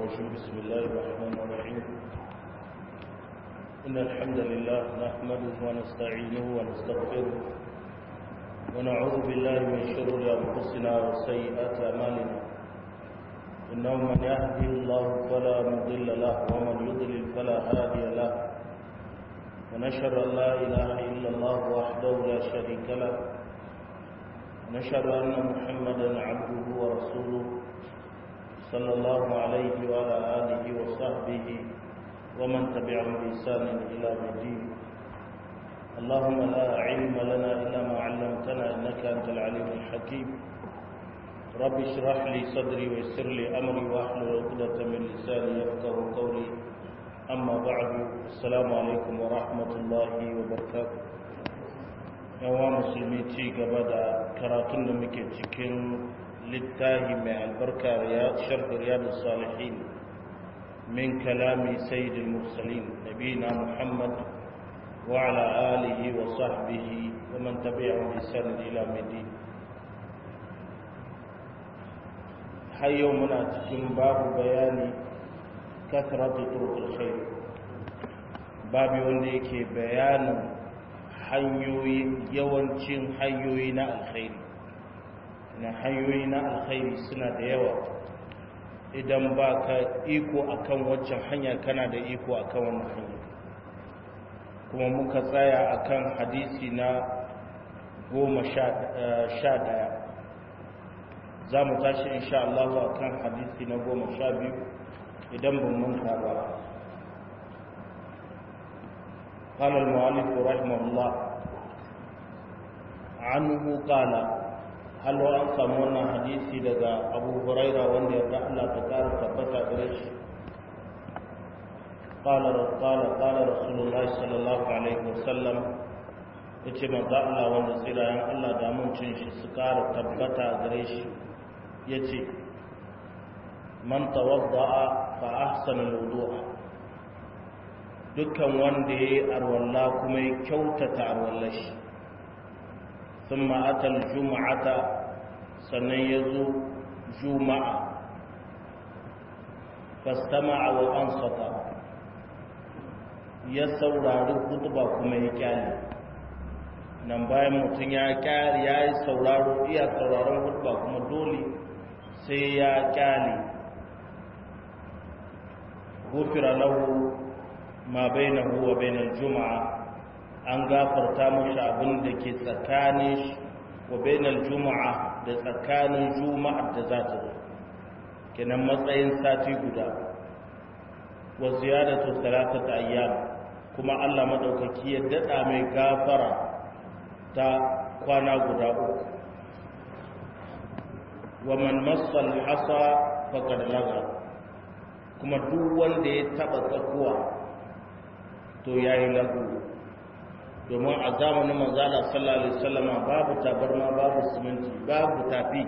الرجيم بسم الله الرحمن الرحيم إن الحمد لله نحمده ونستعينه ونستغفره ونعوذ بالله من شرور أنفسنا وسيئات أعمالنا إنه من يهده الله فلا مضل له ومن يضلل فلا هادي له ونشهد أن لا إله إلا الله وحده لا شريك له نشهد أن محمدا عبده ورسوله صلى الله عليه وعلى آله وصحبه ومن تبعهم بإحسان إلى الدين اللهم لا علم لنا إلا ما علمتنا إنك أنت العليم الحكيم رب اشرح لي صدري ويسر لي أمري واحلل عقدة من لساني يفقه قولي أما بعد السلام عليكم ورحمة الله وبركاته yawa musulmi ci gaba da karatun da muke cikin littahi mai albarka ya sharhi riyadu salihin min kalami sayyidil mursalin nabina muhammad wa ala alihi wa sahbihi wa man tabi'ahu bi sanin ila midin har yau muna cikin babu bayani kasratu turqul khair babu wanda yake bayanin hanyoyi yawancin hanyoyi na alkhairi na hanyoyi na alkhairi suna da yawa idan ba ka iko akan waccan hanya kana da iko akan wannan hanya kuma muka tsaya akan hadisi na goma sha daya za mu tashi insha Allah akan hadisi na goma sha biyu idan ban manta ba قال المؤلف رحمه الله عنه قال هل وان سمونا حديثي daga Abu Huraira wanda ya Allah ta kara tabbata gare shi قال قال قال رسول الله صلى الله عليه وسلم yace manzo Allah wanda tsirayen Allah da amincin shi su kara tabbata gare shi yace man tawadda'a fa ahsana al-wudu'a dukkan wanda ya yi arwalla kuma ya kyautata arwallar shi sun ma'atar juma'ata sannan ya zo juma'a fastama'a wa ansata ya saurari hutuba kuma ya kyale nan bayan mutum ya kyale ya yi sauraro iya sauraron hutuba kuma dole sai ya kyale gufira lahu ma bainahu wa bainal juma'a an gafarta mashi abin da ke tsakanin shi wa bainal juma'a da tsakanin juma'ar da za ta zo kenan matsayin sati guda wa ziyadatu salatata ayyam kuma Allah madaukaki ya dada mai gafara ta kwana guda uku wa man massal hasa faqad laga kuma duk wanda ya taba tsakuwa to ya yi lagu domin a zamanin manzala sallallahu alaihi wasallama babu tabarma babu siminti babu tafi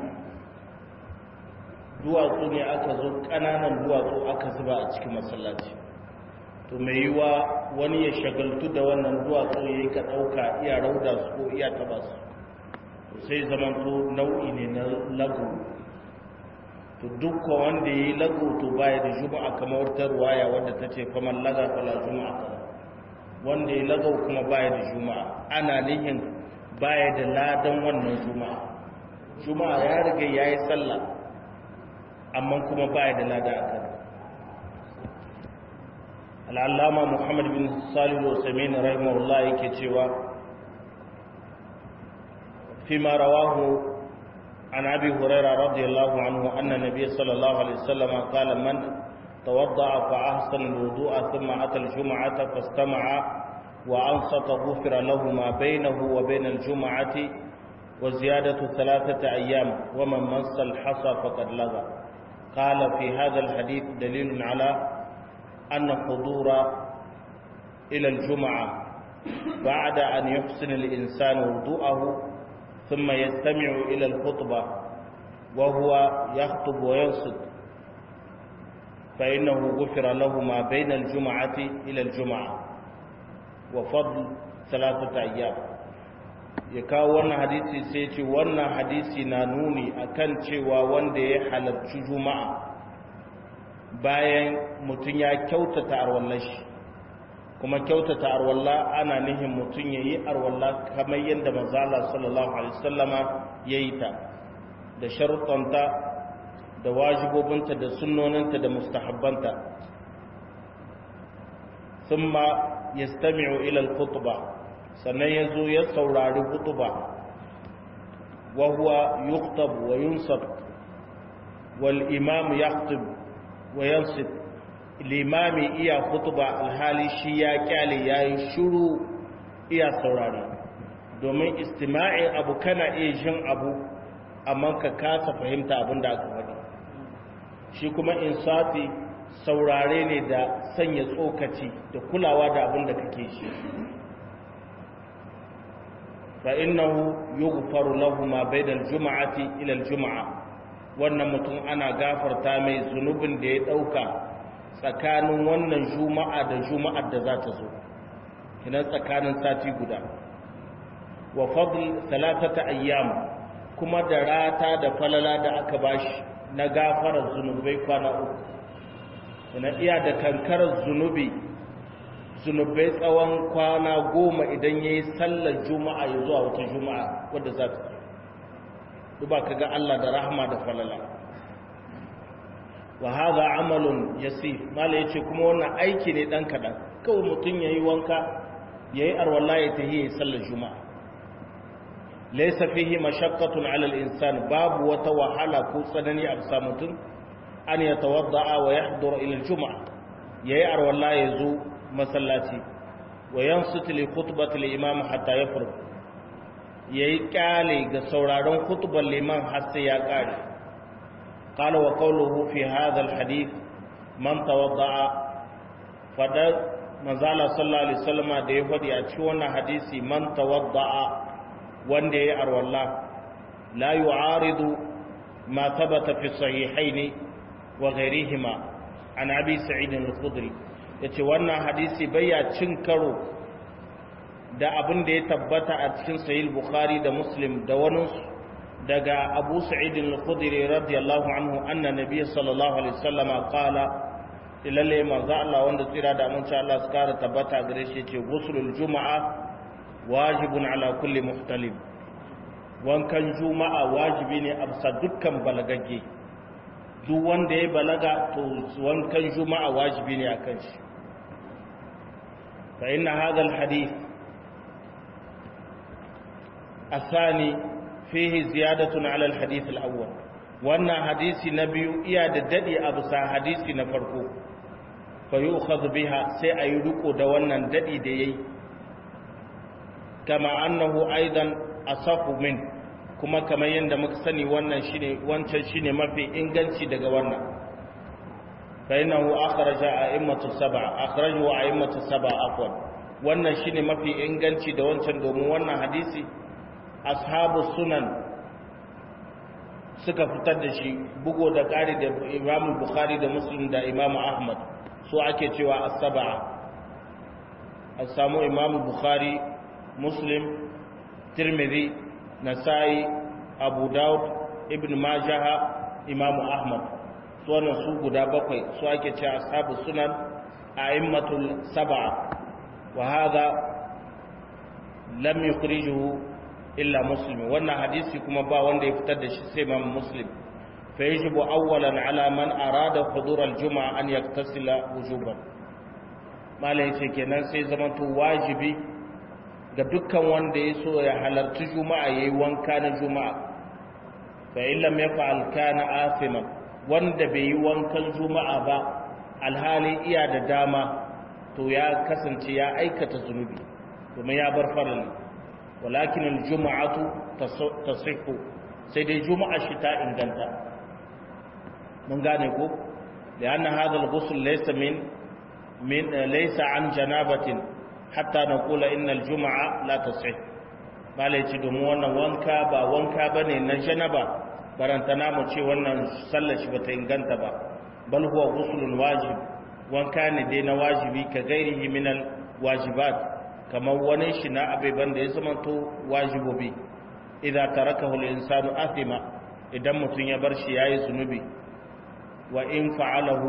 duwatsu ne aka zo ƙananan duwatsu aka zuba a cikin masallaci to mai yiwa wani ya shagaltu da wannan duwatsu ya yi ka ɗauka iya rauda su ko iya taba su to sai zaman to nau'i ne na lagu to dukkan wanda ya yi lagu to baya da juma'a kamar wata ruwaya wadda ta ce kamar laga fala juma'a kaza wanda ya lagau kuma baya da juma'a ana nihin baya da ladan wannan juma'a juma'a ya riga ya yi sallah amma kuma baya da lada a kan al'allama muhammad bin salihu samin rahimahullah yake cewa fi ma rawahu عن أبي هريرة رضي الله عنه أن النبي صلى الله عليه وسلم قال من توضأ فأحسن الوضوء ثم أتى الجمعة فاستمع وأنصت غفر له ما بينه وبين الجمعة وزيادة ثلاثة أيام ومن مس الحصى فقد لغى قال في هذا الحديث دليل على أن حضور إلى الجمعة بعد أن يحسن الإنسان وضوءه ثم يستمع إلى الخطبة وهو يخطب وينصت فإنه غفر له ما بين الجمعة إلى الجمعة وفضل ثلاثة أيام ya kawo wannan hadisi sai ce wannan hadisi na nuni akan cewa wanda ya halarci juma'a bayan mutum ya kyautata arwallar shi kuma kyautata arwalla ana nihin mutum ya yi arwalla kamar yadda manzala sallallahu alaihi wasallama ya yi ta da sharuɗanta da wajibobinta da sunnoninta da mustahabbanta sun ma ya stami'u ilal kutuba sannan ya zo ya saurari kutuba wa huwa yuktab wa yunsab wal imam yaktub wa yansib limami iya kutuba alhali shi ya kyale ya yi shuru iya saurari domin istima'in abu kana iya jin abu amma ka kasa fahimta abin da aka faɗi shi kuma insati saurare ne da sanya tsokaci da kulawa da abin da kake shi fa innahu yughfaru lahu ma bainal juma'ati ila al-juma'a wannan mutum ana gafarta mai zunubin da ya dauka tsakanin wannan juma'a da juma'ar da za ta zo kinan tsakanin sati guda wa fadl thalathata ayyam kuma da rata da falala da aka bashi na gafarar zunubai kwana uku ina iya da kankarar zunubi zunubai tsawon kwana goma idan ya yi sallar juma'a ya zuwa wata juma'a wadda za ta duba ka ga Allah da rahama da falala wa haza amalun yasi mala ya ce kuma wannan aiki ne ɗan kaɗan kawai mutum ya yi wanka ya yi arwallah ya ta yi sallar juma'a laisa fihi mashaqqatun 'ala al-insan babu wata wahala ko tsanani a bisa mutum an yatawadda'a wa yahdura ila al-jum'a yayi arwalla yazo masallaci wa yansit li khutbati al-imam hatta yafrug yayi kyale ga sauraron khutbar liman har sai ya kare qala wa qawluhu fi hadha al-hadith man tawadda'a fada manzala sallallahu alaihi wasallama da ya fadi a cikin wannan hadisi man tawadda'a wanda ya yi arwallah la yi aridu ma tabbata fi sahihaini wa ghairihima an abi sa'idin al-khudri yace wannan hadisi bayya cin karo da abin da ya tabbata a cikin sahih bukhari da muslim da wani daga abu sa'idin al-khudri radiyallahu anhu anna nabiy sallallahu alaihi wasallam qala ilalle manzo Allah wanda tsira da amince Allah su kara tabbata gare shi yace ghuslul juma'a wajibun ala kulli muhtalim wankan juma'a wajibi ne a bisa dukkan balagagge duk wanda ya balaga to wankan juma'a wajibi ne akan shi fa inna hadha alhadith athani fihi ziyadatun ala alhadith alawwal wannan hadisi na biyu iya da dadi a bisa hadisi na farko fa yu'khadhu biha sai ayi riko da wannan dadi da yayi kama annahu aidan asafu min kuma kamar yadda muka sani wannan shine wancan shine mafi inganci daga wannan fa innahu akhraja a'immatu sab'a akhrajahu a'immatu sab'a afwan wannan shine mafi inganci da wancan domin wannan hadisi ashabu sunan suka fitar da shi bugo da ƙari da Imam Bukhari da Muslim da Imam Ahmad su ake cewa as-sab'a as-samu Imam Bukhari muslim tirmidhi nasai abu daud ibn majah imam ahmad su wannan su guda bakwai su ake ce ashabu sunan a'immatul sab'a wa hadha lam yukhrijuhu illa muslim wannan hadisi kuma ba wanda ya fitar da shi sai imam muslim fa yajibu awwalan ala man arada hudur al-jum'a an yaktasila wujuban malai ce kenan sai zamanto wajibi ga dukkan wanda ya so ya halarci juma'a ya yi wanka na juma'a fa illam ya fa'al kana asiman wanda bai yi wankan juma'a ba alhali iya da dama to ya kasance ya aikata zunubi domin ya bar farali walakin aljuma'atu tasihhu sai dai juma'a shi ta inganta mun gane ko da anna hadha al-ghusl laysa min min laysa an janabatin hatta na kula innal juma'a la tasih malai ci domin wannan wanka ba wanka bane na janaba barantana mu ce wannan sallar shi bata inganta ba bal huwa ghuslun wajib wanka ne dai na wajibi ka gairihi minal wajibat kamar wani shi na abeban da ya zama to wajibobi idan tarakahu al-insanu athima idan mutun ya bar shi yayi zunubi wa in fa'alahu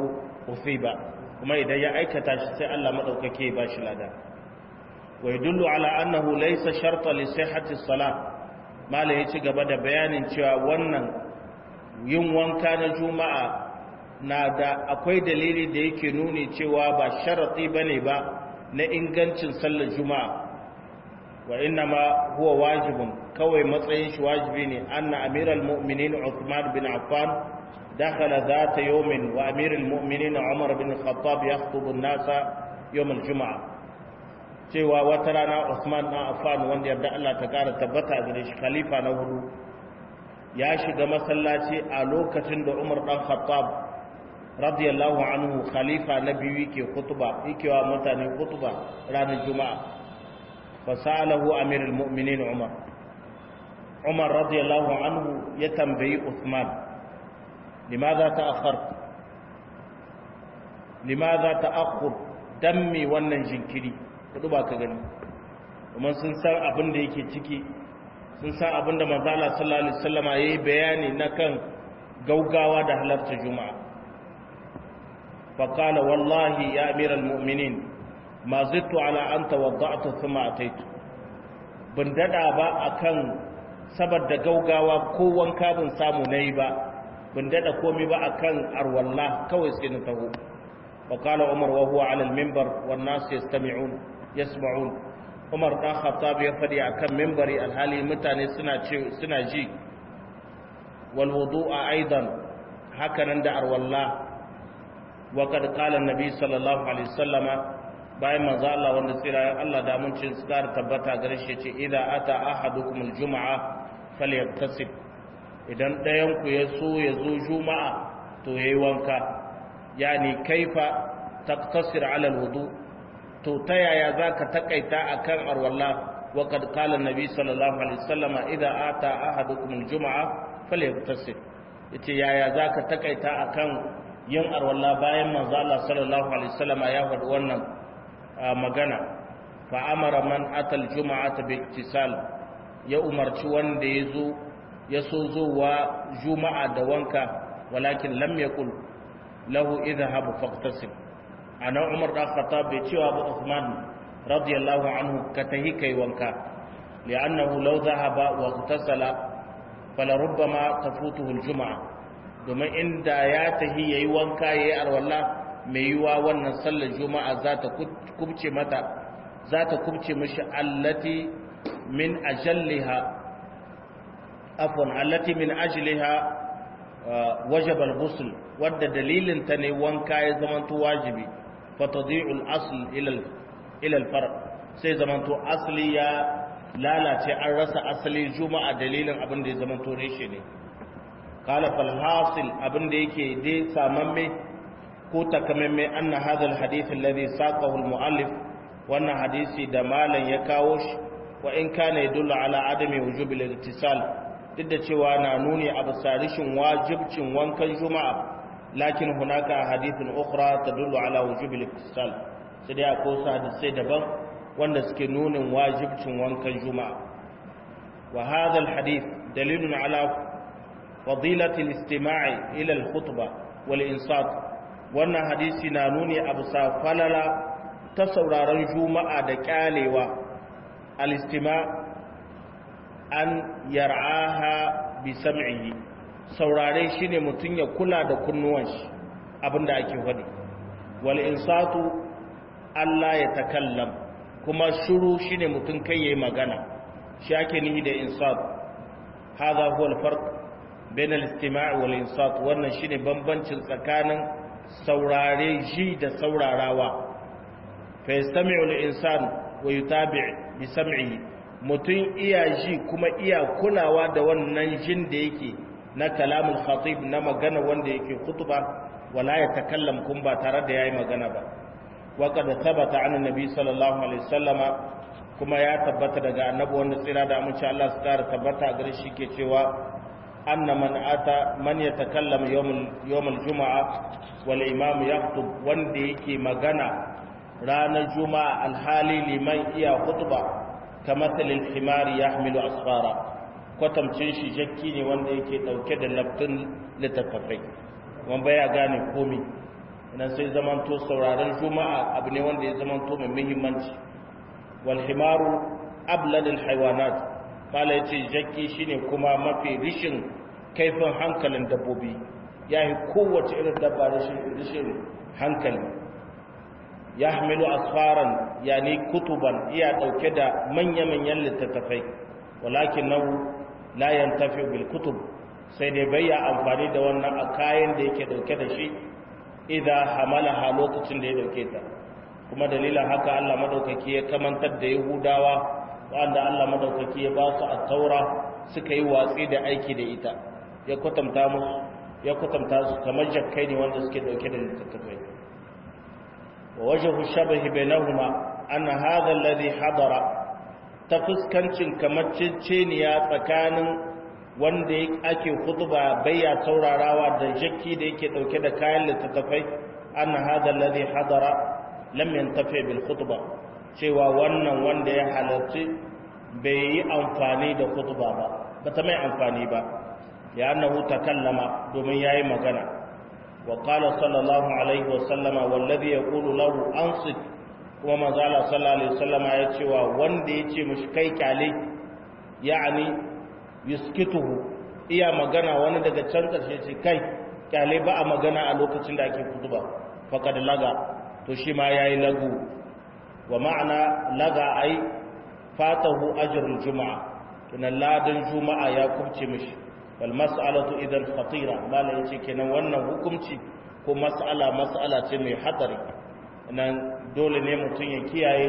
usiba kuma idan ya aikata shi sai Allah madaukake ba shi lada wa yadullu ala annahu laysa sharta li sihhati salat mala ya ci gaba da bayanin cewa wannan yin wanka na juma'a na da akwai dalili da yake nuni cewa ba sharati bane ba na ingancin sallar juma'a wa inna ma huwa wajibun kawai matsayin shi wajibi ne anna amiral mu'minin Uthman bin Affan dakhala zata yawmin wa amiral mu'minin Umar bin Khattab yakhutubu an-nasa yawm al-jum'a cewa wata rana Uthman bin Affan wanda yarda Allah ta kara tabbata gare shi khalifa na hudu ya shiga masallaci a lokacin da Umar dan Khattab radiyallahu anhu khalifa na biyu yake khutba yake wa mutane khutba ranar juma'a fasalahu amirul mu'minin umar umar radiyallahu anhu ya tambayi usman limadha ta'akhkhar limadha ta'akhkhur dammi wannan jinkiri kudu ba ka gani kuma sun san abin da yake ciki sun san abin da manzo Allah sallallahu alaihi wasallama yayi bayani na kan gaugawa da halarta juma'a فقال والله يا أمير المؤمنين ما زدت على أن توضعت ثم أتيت ban dada ba akan saboda gaugawa ko wanka ban samu nayi ba ban dada komai ba akan arwalla kawai sai na taho fa qala umar wa huwa ala al-minbar wan nas yastami'un yasma'un umar dan khattab ya fadi akan minbari alhali mutane suna ce suna ji wal wudu'a aidan hakanan da arwalla وقد قال النبي صلى الله عليه وسلم bayan manzo Allah wanda tsira Allah da mun cin skar tabbata gare shi ce idza ata ahadukum aljum'a falyaktasib idan dayan ku ya so ya zo juma'a to yayi wanka yani kaifa taqtasir ala alwudu to ta yaya zaka takaita akan arwalla wa kad qala annabi sallallahu alaihi wasallam idza ata ahadukum aljum'a falyaktasib yace yaya zaka takaita akan yin arwalla bayan manzo Allah sallallahu alaihi wasallam ya faɗi wannan magana fa amara man atal juma'ata bil ittisal ya umarci wanda yazo ya so zuwa juma'a da wanka walakin lam yaqul lahu idhhab faqtasim ana umar da khattab bai cewa ba Uthman radiyallahu anhu ka tahi kai wanka li'annahu law dhahaba wa ightasala fala rubbama tafutuhu al juma'a domin inda ya tahi yayi wanka yayi arwalla mai yiwa wannan sallar juma'a za ta kubce mata za ta kubce mishi allati min ajalliha afwan allati min ajliha wajaba al-ghusl wadda dalilin ta ne wanka ya zamanto wajibi fa tadi'u al-asl ila ila al-far sai zamanto asli ya lalace an rasa asali juma'a dalilin abin da ya zamanto reshe ne قال فالحاصل abin da yake dai samamme ko takamamme anna hadha alhadith alladhi saqahu almuallif wannan hadisi da malan ya kawo shi wa in kana yadullu ala adami wujubi al-ittisal duk da cewa na nuni a bisarishin wajibcin wankan juma'a lakin hunaka hadithun ukhra tadullu ala wujubi al-ittisal sai dai akwai hadisai daban wanda suke nunin wajibcin wankan juma'a wa hadha alhadith dalilun ala فضيلة الاستماع إلى الخطبة والإنصات wannan hadisi na nuni a bisa falala ta sauraron juma'a da kyalewa alistima an yar'aha bi sam'ihi saurare shine mutun ya kula da kunnuwan shi abinda ake faɗi wal insatu Allah ya takallam kuma shuru shine mutun kai yayi magana shi ake nihi da insat hadha huwa al-farq bain al-istima' wal insat wannan shine bambancin tsakanin saurare ji da saurarawa fa yastami'u al-insan wa yutabi' bi sam'ihi mutun iya ji kuma iya kulawa da wannan jin da yake na kalamul khatib na magana wanda yake khutba wala ya takallam kun ba tare da yayi magana ba wa qad thabata an annabi sallallahu alaihi wasallama kuma ya tabbata daga annabi wanda tsira da amince Allah su kara tabbata gare shi ke cewa anna man ata man yatakallam yawmul yawmul juma'a wal imam yakhutub wanda yake magana ranar juma'a alhali liman iya khutba kamar talil himari yahmilu asfara kwatamcin shi jakki ne wanda yake dauke da laftun littattafai wanda ya gane komi idan sai zamanto sauraron juma'a abu ne wanda ya zamanto mai muhimmanci wal himaru abladul haywanat mala yace jakki shine kuma mafi rishin kaifin hankalin dabbobi yayi kowace irin dabba rishin rishin hankali yahmilu asfaran yani kutuban iya dauke da manya-manyan littattafai walakin nahu la yantafi bil kutub sai dai bayya amfani da wannan a kayan da yake dauke da shi idan hamalaha lokacin da ya dauke ta kuma dalilin haka Allah madaukaki ya kamantar da Yahudawa wanda Allah madaukaki ya ba su at-taura suka yi watsi da aiki da ita ya kwatanta musu ya kwatanta su kamar jakkai ne wanda suke dauke da littattafai wa wajhu shabahi bainahuma anna hadha alladhi hadara ta fuskancin kamar ceceniya tsakanin wanda ake khutba bayya saurarawa da jakki da yake dauke da kayan littattafai anna hadha alladhi hadara lam yantafi bil khutba cewa wannan wanda ya halarci bai yi amfani da khutba ba bata mai amfani ba ya annahu takallama domin yayi magana wa qala sallallahu alaihi wa sallama wallazi yaqulu lahu ansit kuma manzo Allah sallallahu alaihi wasallama ya cewa wanda yace mushi kai kyale yani yuskituhu iya magana wani daga can karshe ce kai kyale ba a magana a lokacin da ake khutba faqad laga to shi ma yayi lagu wa ma'ana laga ai fatahu ajrul juma'a kinan ladan juma'a ya kubce mishi wal mas'alatu idan khatira mala yace kenan wannan hukunci ko mas'ala mas'ala ce mai hadari nan dole ne mutum ya kiyaye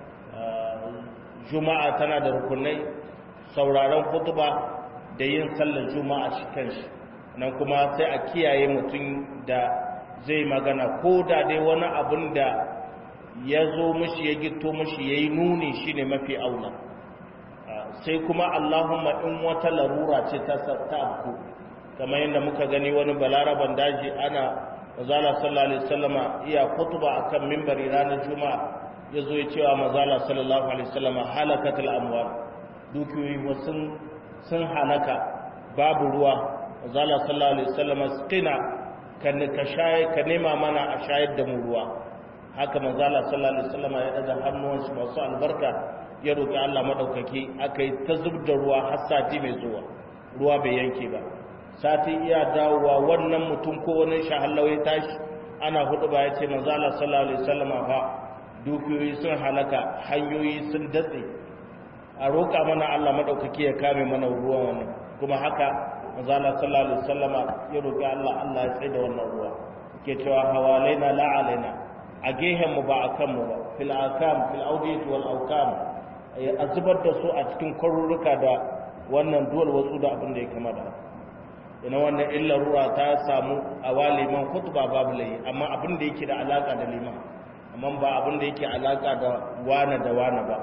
juma'a tana da rukunai sauraron khutba da yin sallar juma'a shi kanshi nan kuma sai a kiyaye mutum da zai magana ko da dai wani abin da ya zo mashi ya gito mashi ya yi nuni shi ne mafi aula sai kuma allahumma in wata larura ce ta abku kamar yadda muka gani wani balaraban daji ana mazala sallallahu alaihi wasallama iya kutuba akan mimbari ranar juma'a ya zo ya cewa mazala sallallahu alaihi wasallama halakatul amwal dukiyoyi sun sun halaka babu ruwa mazala sallallahu alaihi wasallama qina kan ka shaye ka nema mana a shayar da mu ruwa haka manzala sallallahu alaihi wasallam ya daga hannuwansu masu albarka ya roki Allah madaukaki akai ta zubda ruwa har sati mai zuwa ruwa bai yanke ba sati iya dawowa wannan mutum ko wani shahallau ya tashi ana hudu ba ya ce manzala sallallahu alaihi wasallam fa dukiyoyi sun halaka hanyoyi sun datse a roƙa mana Allah madaukaki ya kame mana ruwan wannan kuma haka manzala sallallahu alaihi wasallama ya roki Allah Allah ya tsaye da wannan ruwa ke cewa hawalaina la alaina a gehen mu ba akan mu ba fil akam fil awdiyat wal awkam a zubar da su a cikin kwaruruka da wannan duwal wasu da abin da ya kama da ina wannan illa ruwa ta samu a waliman khutba babu layi amma abin da yake da alaka da liman amma ba abin da yake alaka da wana da wana ba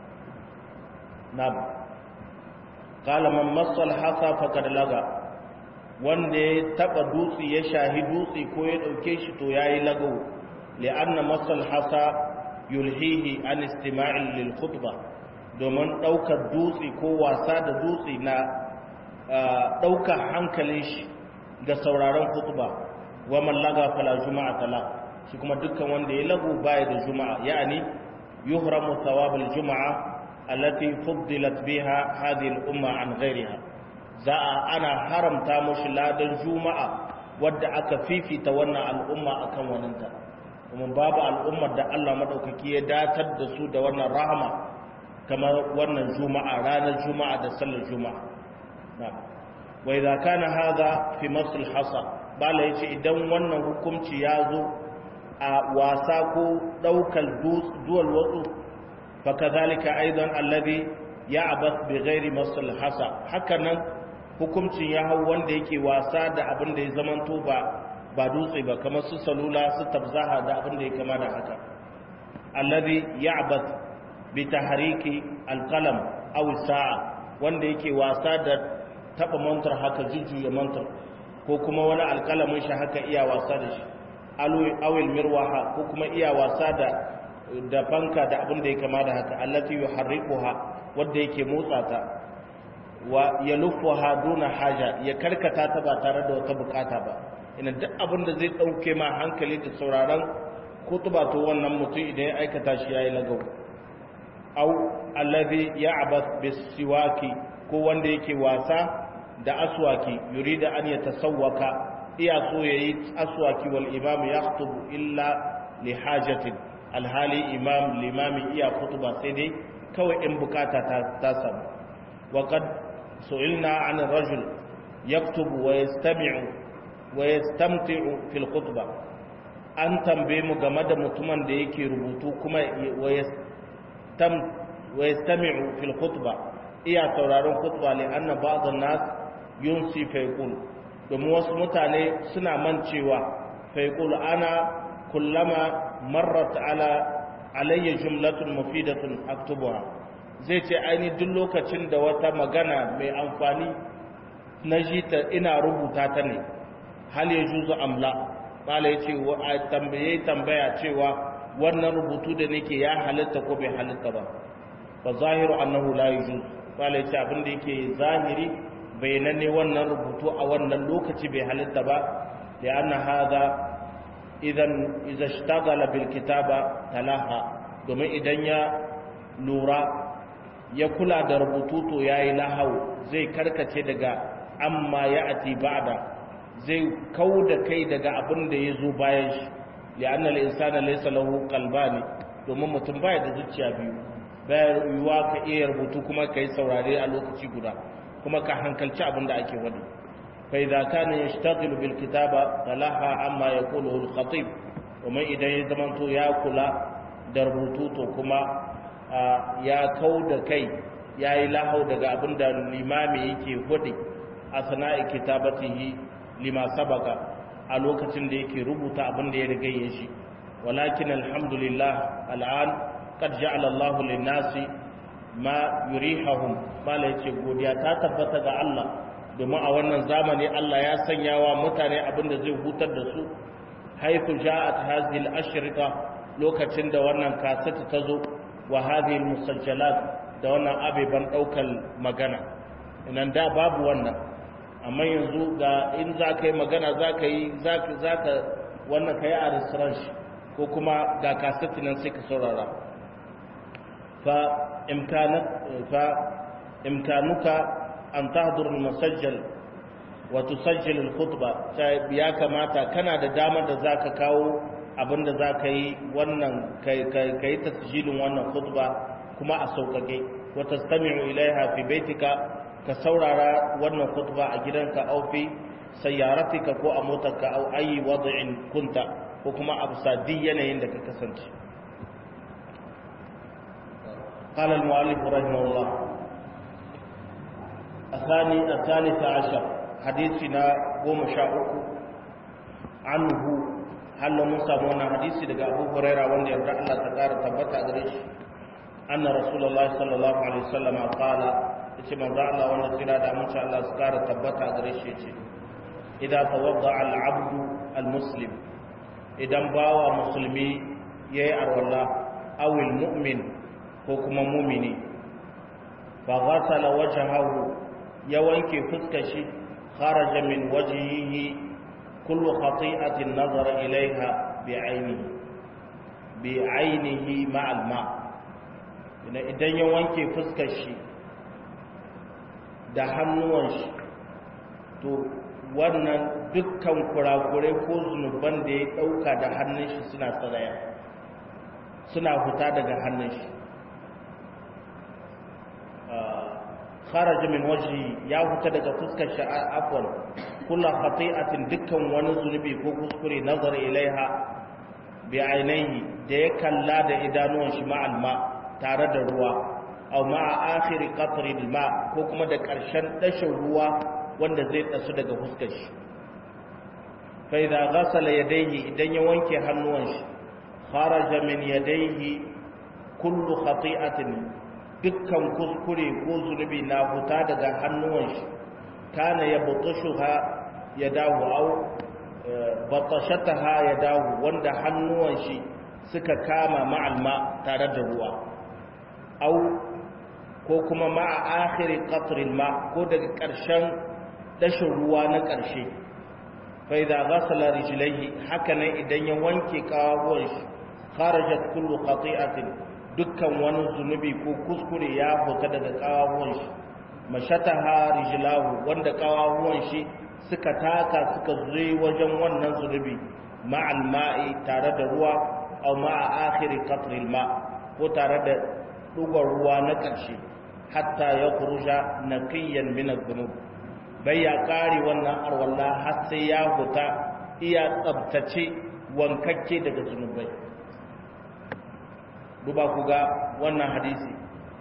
na'am qala man massal hasa faqad laga wanda ya taba dutsi ya shahi dutsi ko ya dauke shi to yayi lagawo li'anna massal hasa yulhihi an istima'in lil khutba domin daukar dutsi ko wasa da dutsi na daukar hankalin shi ga sauraron khutba wa man laga fala juma'a tala shi kuma dukkan wanda ya lagu baya da juma'a yani yuhramu thawabul juma'a التي فضلت بها هذه الأمة عن غيرها za a ana haramta mushi ladan juma'a wadda aka fifita wannan al'umma akan waninta kuma babu al'ummar da Allah madaukaki ya datar da su da wannan rahama kamar wannan juma'a ranar juma'a da sallar juma'a wa idza kana hadha fi masl hasa bala yace idan wannan hukunci ya zo a wasa ko daukar duwal watsu فكذلك أيضا الذي يعبث بغير مصر الحصى hakanan hukuncin ya hau wanda yake wasa da abin da ya zamanto ba ba dutse ba kamar su salula su tabzaha da abin da ya kama da haka alladhi ya'bath bi tahriki alqalam aw sa'a wanda yake wasa da taba mantar haka jujjuya mantar ko kuma wani alqalamin shi haka iya wasa da shi awil mirwaha ko kuma iya wasa da da fanka da abin da ya kama da haka allati yuharrikuha wanda yake motsa ta wa yaluffuha duna haja ya karkata ta ba tare da wata bukata ba ina duk abin da zai ɗauke ma hankali da sauraron kutuba to wannan mutum idan ya aikata shi yayi lagau au allazi ya'bas bisiwaki ko wanda yake wasa da aswaki yurida an yatasawwaka iya so yayi aswaki wal imam yakhutubu illa li hajatin alhali imam limami iya kutuba sai dai kawai in bukata ta, ta samu wa qad su'ilna 'an ar-rajul yaktubu wa yastami'u wa yastamti'u fil khutbah an tambaye mu game da mutumin da yake rubutu kuma wa yastam wa yastami'u fil khutbah iya sauraron khutba li anna ba'd an-nas yunsi fa yaqul domin wasu mutane suna mancewa fa yaqul ana kullama marrat ala alayya jumlatun mufidatun aktubuha zai ce aini duk lokacin da wata magana mai amfani na jita ina rubuta ta ne hal ya juzu amla bala ya ce wa tambaye tambaya cewa wannan rubutu da nake ya halitta ko bai halitta ba fa zahiru annahu la yujuz bala ya ce abin da yake zahiri bayananne wannan rubutu a wannan lokaci bai halitta ba da anna hada idan iza shtagala bil kitaba talaha domin idan ya lura ya kula da rubutu to yayi lahau zai karkace daga amma ya ati ba'da zai kau da kai daga abin da ya zo bayan shi li'anna al-insana laysa lahu qalbani domin mutum baya da zuciya biyu baya yiwa ka iya rubutu kuma kai saurare a lokaci guda kuma ka hankalci abin da ake wadi fa idza kana yashtaghilu bil kitaba talaha amma yaquluhu al-khatib kuma idan ya zamanto ya kula da rubutu to kuma ya kau da kai yayi lahau daga abin da limami yake wadi a sana'i kitabatihi lima sabaka a lokacin da yake rubuta abin da ya riga ya shi walakin alhamdulillah al'an qad ja'ala Allah lin-nasi ma yurihahum mala yace godiya ta tabbata ga Allah domin a wannan zamani Allah ya sanya wa mutane abin da zai hutar da su haythu ja'at hadhihi al-ashrita lokacin da wannan kasata ta zo wa hadhihi al-musajjalat da wannan abeban daukar magana inan da babu wannan amma yanzu ga in za ka yi magana za ka yi za ka wannan ka yi a restaurant shi ko kuma ga kasati nan sai ka saurara fa imkanuka an tahdur masajjal wa tusajjil al-khutba ya kamata kana da damar da zaka kawo abinda zaka yi wannan kai kai tasjilin wannan khutba kuma a sauƙaƙe wa tastami'u ilaiha fi baitika ka saurara wannan khutba a gidanka au fi sayyaratika ko a motarka au ayi wad'in kunta ko kuma a bisa duk yanayin da ka kasance قال المؤلف رحمه الله الثاني الثالث عشر حديثنا قوم شاؤك عنه هل موسى مونا حديثي دقى أبو هريرة وان يرجع الله تقار تبتع قريش أن رسول الله صلى الله عليه وسلم قال yace manzo Allah wanda kira da mun Allah su kara tabbata gare shi yace idza tawadda al-abdu al-muslim idan bawa musulmi yayi arwalla aw al-mu'min ko kuma mu'mini fa ghasala wajhahu ya wanke fuskar shi kharaja min wajhihi kullu khati'atin nazara ilaiha bi ainihi bi ainihi ma'al ma idan ya wanke fuskar shi da hannuwan shi to wannan dukkan kurakurai ko zunuban da ya ɗauka da hannun shi suna tsaraya suna fita daga hannun shi kharaja min wajhi ya fita daga fuskar shi afwan kullu khati'atin dukkan wani zunubi ko kuskure nazar ilaiha bi ainihi da ya kalla da idanuwan shi ma'al ma tare da ruwa aw ma'a akhiri qatri ma ko kuma da ƙarshen dashin ruwa wanda zai tsasu daga fuskar shi fa idza ghasala yadayhi idan ya wanke hannuwan shi kharaja min yadayhi kullu khati'atin dukkan kuskure ko zunubi na huta daga hannuwan shi kana yabtashuha yadahu aw batashataha yadahu wanda hannuwan shi suka kama ma'alma tare da ruwa au ko kuma ma'a akhiri qatril ma ko daga ƙarshen dashin ruwa na ƙarshe fa fa idza ghasala rijlaihi haka nan idan ya wanke kawawan shi kharajat kullu qati'atin dukkan wani zunubi ko kuskure ya fita daga kawawan shi mashataha rijlahu wanda kawawan shi suka taka suka zai wajen wannan zunubi ma'al ma'i tare da ruwa aw ma'a akhiri qatril ma ko tare da dugar ruwa na ƙarshe hatta ya kuruja naqiyan min adh-dhunub bai ya kare wannan arwalla har sai ya huta iya tsabtace wankakke daga zunubai duba ku ga wannan hadisi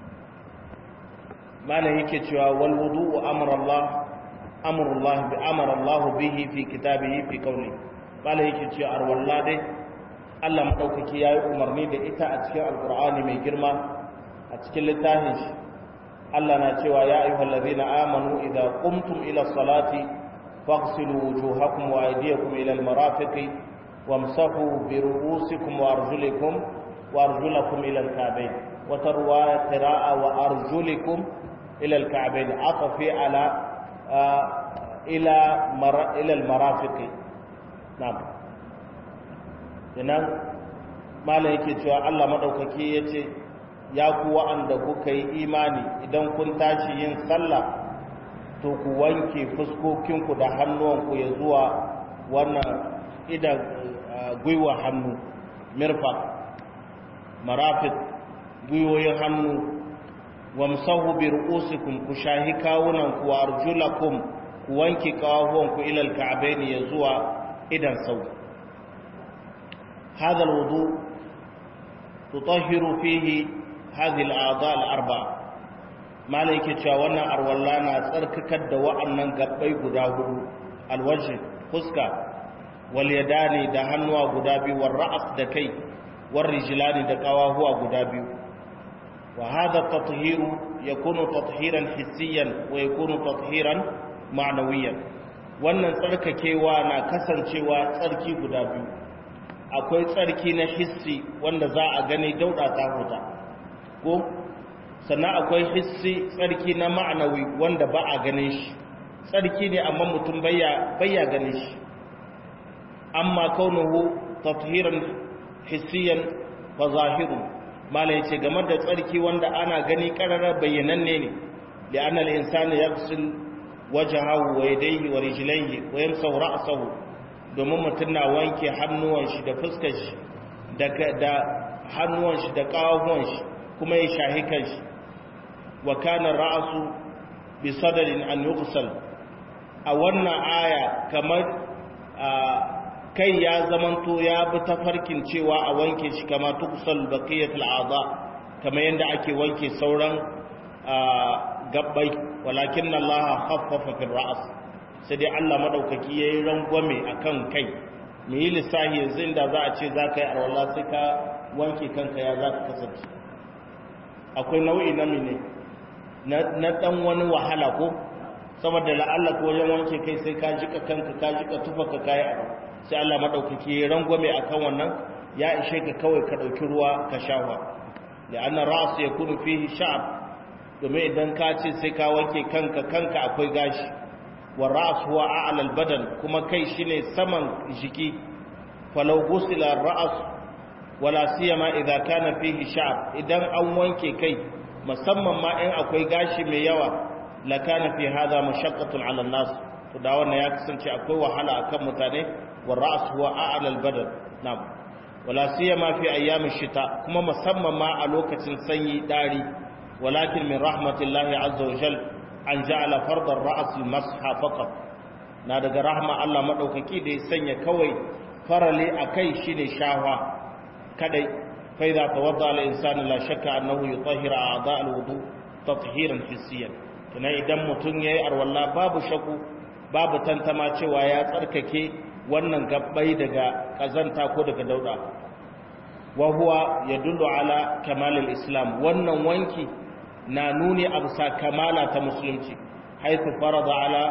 malam yake cewa wal wudu'u amara Allah amara Allah bi amara Allah bihi fi kitabihi fi qawli malam yake cewa arwalla dai Allah madaukaki yayi umarni da ita a cikin alqur'ani mai girma a cikin littafin shi Allah na cewa ya ayyuhal ladina amanu idza qumtum ila salati faghsilu wujuhakum wa aydiyakum ila almarafiqi wamsahu bi ru'usikum wa arjulikum wa arjulakum ila alka'bayn wa tarwa qira'a wa arjulikum ila alka'bayn afafi ala ila mara ila almarafiqi na'am kenan malai yake cewa Allah madaukaki yace ya ku wa'anda kuka yi imani idan kun tashi yin sallah to ku wanke fuskokinku da hannuwanku ya zuwa wannan idan gwiwa hannu mirfa marafit gwiwoyin hannu wamsahu bi ru'usikum ku shahi kawunanku wa arjulakum ku wanke kawahuwanku ilal ka'baini ya zuwa idan sau هذا الوضوء تطهر فيه هذه الأعضاء الأربعة ما لك تشاونا أرولانا تركك الدواء أنن قبي قداه الوجه فسكا واليدان دهنوا قدابي والرأس دكي والرجلان دكواهوا قدابي وهذا التطهير يكون تطهيرا حسيا ويكون تطهيرا معنويا wannan tsarkakewa na kasancewa tsarki guda biyu akwai tsarki na hissi wanda za a gani dauda ta huta ko sannan akwai hissi tsarki na ma'anawi wanda ba a ganin shi tsarki ne amma mutum bayya ganin shi amma kaunuhu tathiran hissiyan fa zahiru mala yace game da tsarki wanda ana gani karara bayyananne ne li'anna al-insana yaghsil wajhahu wa yadayhi wa rijlayhi wa yamsahu ra'sahu domin mutum na wanke hannuwan shi da fuskar shi da hannuwan shi da kawahuwan shi kuma ya shahi kanshi wa kana ra'su bi sadarin an yughsal a wannan aya kamar kai ya zamanto ya bi tafarkin cewa a wanke shi kama tughsal baqiyatul a'dha kamar yanda ake wanke sauran gabbai walakin Allah khaffafa fil ra's sai dai Allah madaukaki yayi rangwame akan kai me yi lissahi yanzu inda za a ce za ka yi arwala sai ka wanke kanka ya za ka kasance akwai nau'i na mine na dan wani wahala ko saboda la'alla ko wajen wanke kai sai ka jika kanka ka jika tufa ka kai a sai Allah madaukaki ya rangwame akan wannan ya ishe ka kawai ka dauki ruwa ka shafa la'anna ra's yakunu fihi sha'ab domin idan ka ce sai ka wanke kanka kanka akwai gashi wa ra's huwa a'la al-badan kuma kai shine saman jiki falau ghusila ar-ra's wala siyama idza kana fihi sha'ab idan an wanke kai musamman ma in akwai gashi mai yawa la kana fi hadha mashaqqatun 'ala an-nas to da wannan ya kasance akwai wahala akan mutane wa ra's huwa a'la al-badan na'am wala siyama fi ayyam ash-shita kuma musamman ma a lokacin sanyi dari walakin min rahmatillahi 'azza wa jalla an ja'ala fardar ra's al-masha faqat na daga rahma Allah madaukaki da ya sanya kawai farale akai shine shahwa kadai fa idza tawadda al-insanu la shakka annahu yutahhiru a'dha al-wudu tathiran hissiyan kana idan mutun yayi arwalla babu shaku babu tantama cewa ya tsarkake wannan gabbai daga kazanta ko daga dauda wa huwa yadullu ala kamal al-islam wannan wanki na nuni absa kamala ta musulunci haythu farada ala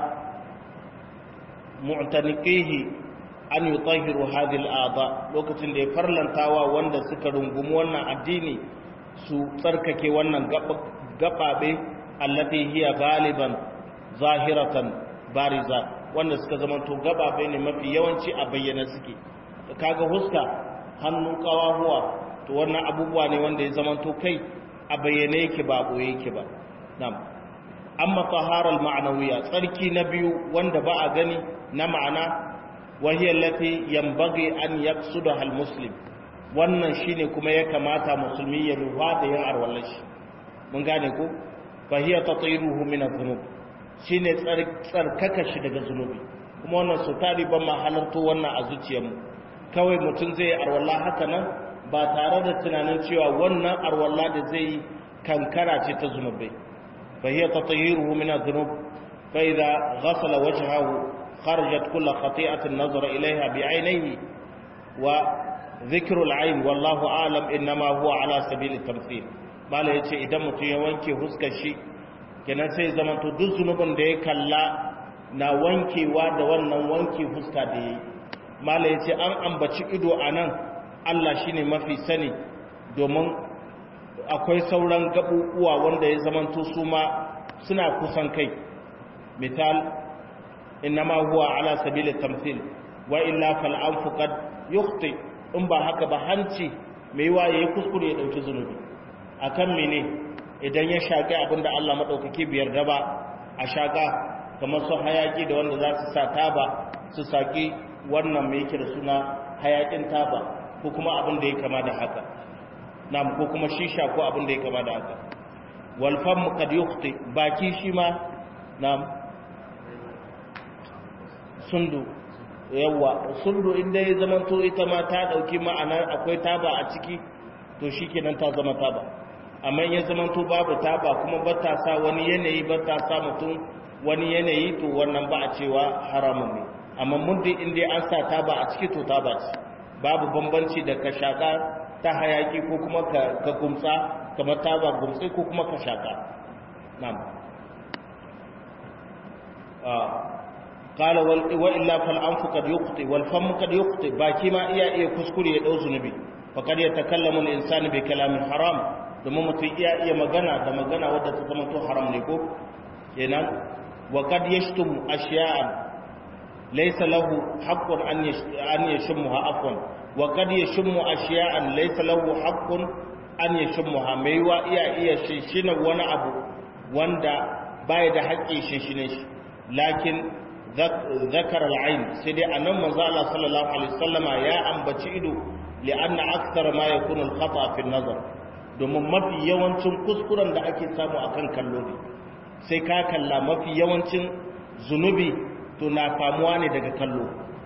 mu'taniqihi an yi tahiru hadil a'da lokacin da ya farlantawa wanda suka rungumi wannan addini su tsarkake wannan gababe allati hiya galiban zahiratan bariza wanda suka zamanto gababe ne mafi yawanci a bayyana suke kaga huska hannun kawahuwa to wannan abubuwa ne wanda ya zamanto kai a bayyane yake ba boye yake ba na'am amma taharal ma'anawiya tsarki na biyu wanda ba a gani na ma'ana wahiyar lati yambage an yaqsudaha almuslim wannan shine kuma ya kamata musulmi ya ruwa da yin arwallashi mun gane ko fahiya tatiruhu min adh-dhunub shine tsarkaka shi daga zunubi kuma wannan su tari ban ma halarto wannan a zuciyarmu kawai mutum zai arwalla haka nan ba tare da tunanin cewa wannan arwalla da zai yi kankara ce ta zunubai fahiya tatiruhu min adh-dhunub fa idza ghasala wajhahu kharajat kullu khati'atin nazara ilayha bi'aynayhi wa dhikru al-ayn wallahu a'lam inma huwa ala sabil at-tamthil mala yace idan mutum ya wanke huskar shi kenan sai zaman to duk zunubin da ya kalla na wankewa da wannan wanke fuska da yayi mala yace an ambaci ido anan Allah shine mafi sani domin akwai sauran gabubuwa wanda ya zaman to su ma suna kusan kai misal innama huwa ala sabili tamthil wa illa fal anfu qad yukhti in ba haka ba hanci mai yiwa yayi kuskure ya dauki zunubi akan mene idan ya shaƙi abinda Allah maɗaukaki biyar da ba a shaƙa kamar su hayaƙi da wanda za su sa taba su saƙi wannan mai yake da suna hayaƙin taba ko kuma abin da ya kama da haka na ko kuma shisha ko abin da ya kama da haka walfan kad yukhti baki shi ma na sundu yawa sundu inda ya zamanto ita ma ta ɗauki ma'anar akwai taba a ciki to shikenan ta zama taba amma ya zamanto babu taba kuma ba ta sa wani yanayi ba ta sa mutum wani yanayi to wannan ba a cewa haramun ne amma muddin inda an sa taba a ciki to taba ce babu bambanci da ka shaka ta hayaki ko kuma ka gumtsa kamar taba gumtsi ko kuma ka shaka na'am qala wal wa illa fal anfu qad yuqti wal fam qad yuqti baki ma iya iya kuskure ya dau zunubi faqad yatakallamu al insanu bi kalamin haram domin mutum iya iya magana da magana wadda ta zama to haram ne ko kenan wa qad yashtum ashya'an laysa lahu haqqun an an yashmuha afwan wa qad yashmu ashya'an laysa lahu haqqun an yashmuha mai wa iya iya shishina wani abu wanda baya da haƙƙi shishine shi lakin zakar al'ain sai dai anan manzo Allah sallallahu alaihi wasallama ya ambaci ido li'anna akthar ma yakunu al-khata fi an-nazar domin mafi yawancin kuskuren da ake samu akan kallo ne sai ka kalla mafi yawancin zunubi to na famuwa ne daga kallo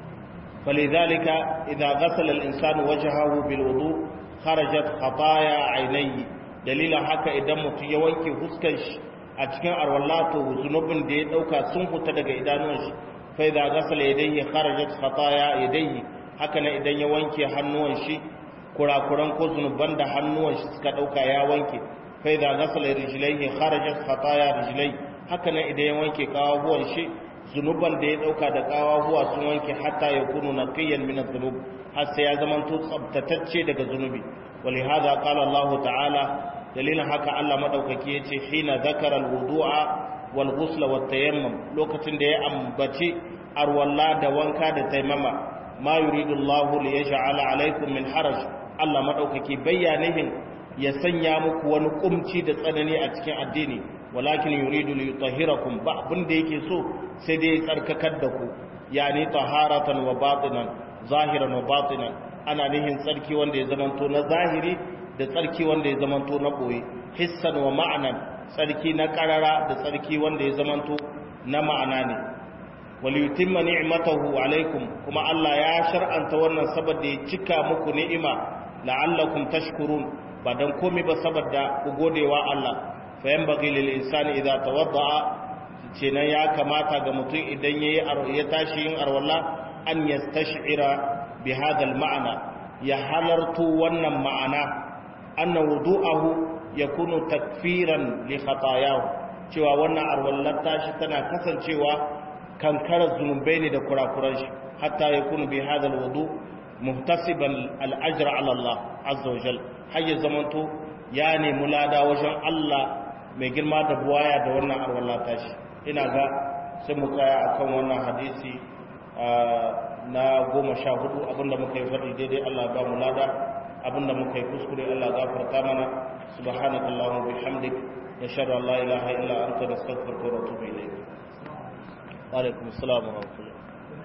falidhalika idza ghasala al-insanu wajhahu bil wudu kharajat khataya aynayhi dalilan haka idan mutum ya wanke fuskar shi a cikin arwallato zunubin da ya dauka sun fita daga idanuwan shi fa idza ghasala yadayhi kharajat khataya yadayhi haka nan idan ya wanke hannuwan shi kurakuran ko zunuban da hannuwan shi suka dauka ya wanke fa idza ghasala rijlaihi kharajat khataya rijlai haka nan idan ya wanke kawahuwan shi zunuban da ya dauka da kawahuwa sun wanke hatta ya kunu naqiyan min adh-dhunub har sai ya zama to tsabtatacce daga zunubi ولهذا قال الله تعالى dalilin haka Allah madaukaki yace hina zakara alwudu'a wal ghusl wat tayammum lokacin da ya ambaci arwalla da wanka da taimama ma yuridu Allah li yaj'ala alaykum min haraj Allah madaukaki bayyanihin ya sanya muku wani kumci da tsanani a cikin addini walakin yuridu li yutahhirakum ba abin da yake so sai dai tsarkakar da ku yani taharatan wa batinan zahiran wa batinan ana nihin tsarki wanda ya zamanto na zahiri da tsarki wanda ya zamanto na ɓoye hissan wa ma'anan tsarki na ƙarara da tsarki wanda ya zamanto na ma'ana ne waliyutimma ni'matahu alaikum kuma Allah ya shar'anta wannan saboda ya cika muku ni'ima la'allakum tashkurun ba dan komai ba saboda ku godewa Allah fa yanbaghi lil insani idza tawadda'a kenan ya kamata ga mutum idan yayi ya tashi yin arwalla an yastash'ira bi hadha al ma'ana ya halartu wannan ma'ana anna wudu'ahu yakunu takfiran li khatayahu cewa wannan arwallar tashi tana kasancewa kankarar zunubai ne da kurakuran shi hatta yakunu bi hadha alwudu muhtasiban al-ajra ala Allah azza wa jal hayya zamanto ya ne mulada wajen Allah mai girma da buwaya da wannan arwallar tashi ina ga sai mu tsaya akan wannan hadisi na goma sha hudu abinda muka yi faɗi daidai Allah ba mu lada abinda muka yi kuskure Allah gafarta mana subhanaka allahumma bihamdik nashhadu an la ilaha illa anta nastaghfiruka wa natubu ilayk wa alaikum assalam wa rahmatullah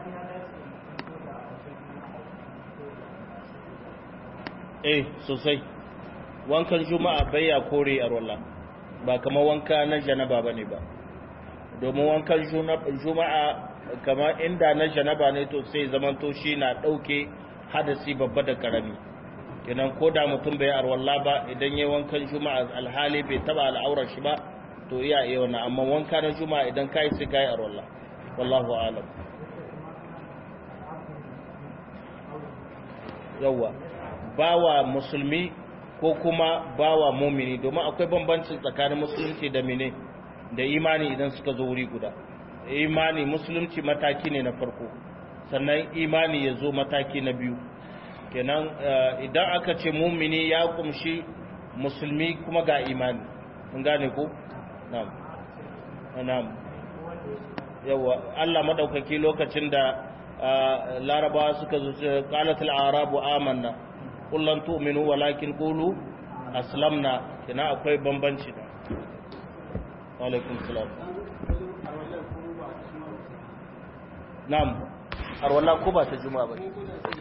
eh sosai wankan juma'a bayya kore arwala ba kamar wanka na janaba bane ba domin wankan juma'a kama inda na janaba ne to sai zamanto shi na ɗauke hadasi babba da karami kenan ko da mutum bai arwalla ba idan yi wankan juma'a alhali bai taba al'aurar shi ba to iya iya wannan amma wanka na juma'a idan kai sai kai arwalla wallahu alam yawa bawa musulmi ko kuma bawa mumini domin akwai bambancin tsakanin musulunci da mine da imani idan suka zo wuri guda imani musulunci mataki ne na farko sannan imani ya zo mataki na biyu kenan idan aka ce mumini ya kumshi musulmi kuma ga imani mun gane ko na'am na'am yawa Allah madaukaki lokacin da larabawa suka zo qalatul arabu amanna qul lan tu'minu walakin qulu aslamna kenan akwai bambanci da wa alaikum salam na'am har wallah ko ba ta juma'a ba